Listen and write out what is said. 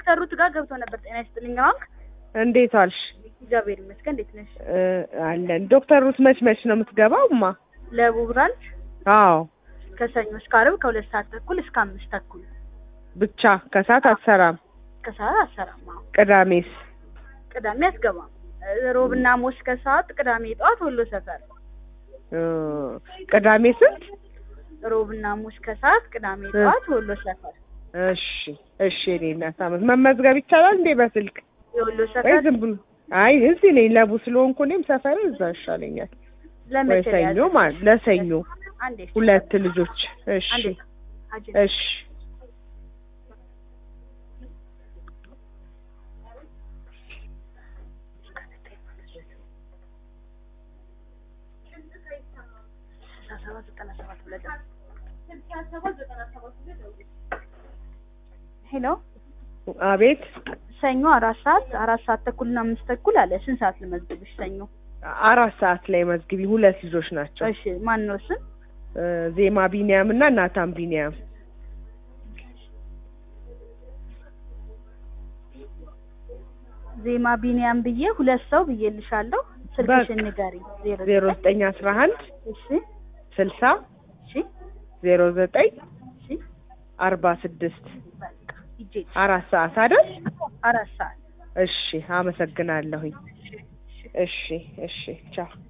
ዶክተር ሩት ጋር ገብቶ ነበር። ጤና ይስጥልኝ ባንክ። እንዴት ዋልሽ? እግዚአብሔር ይመስገን። እንዴት ነሽ? እ አለን። ዶክተር ሩት መች መች ነው የምትገባው? ማ ለቡ ብራንች አዎ ከሰኞ እስከ ዓርብ ከሁለት ሰዓት ተኩል እስከ አምስት ተኩል ብቻ ከሰዓት አትሰራም። ከሰዓት አሰራም። አዎ ቅዳሜስ? ቅዳሜ አትገባም። ሮብና ሐሙስ ከሰዓት፣ ቅዳሜ ጠዋት ወሎ ሰፈር። እ ቅዳሜ ስንት? ሮብና ሐሙስ ከሰዓት፣ ቅዳሜ እ ጠዋት ወሎ ሰፈር። እሺ እሺ። እኔ እናት አመት መመዝገብ ይቻላል እንዴ በስልክ የወሎ ወይ ሰፈር ዝም ብሎ? አይ እዚህ ነኝ ለቡ ስለሆንኩ እኔም ሰፈር እዛ ይሻለኛል። ወይ ለመቼ ሰኞ ያዘ? ማለት ለሰኞ አንዴ ሁለት ልጆች። እሺ አንዴ አጅ እሺ ስልሳ ሰባት ዘጠና ሰባት ብለህ ሄሎ አቤት ሰኞ አራት ሰዓት አራት ሰዓት ተኩልና አምስት ተኩል አለ። ስንት ሰዓት ልመዝግብሽ? ሰኞ አራት ሰዓት ላይ መዝግቢ። ሁለት ልጆች ናቸው። እሺ ማን ነው ስም? እ ዜማ ቢኒያም እና ናታን ቢኒያም። ዜማ ቢኒያም ብዬ ሁለት ሰው ብዬልሻለሁ። ስልክሽን በቃ ንገሪኝ። ዜሮ ዘጠኝ አስራ አንድ እሺ ስልሳ እሺ ዜሮ ዘጠኝ እሺ አርባ ስድስት በቃ ሂጄ አራት ሰዓት አይደል? አራት ሰዓት እሺ አመሰግናለሁኝ። እሺ እሺ ቻው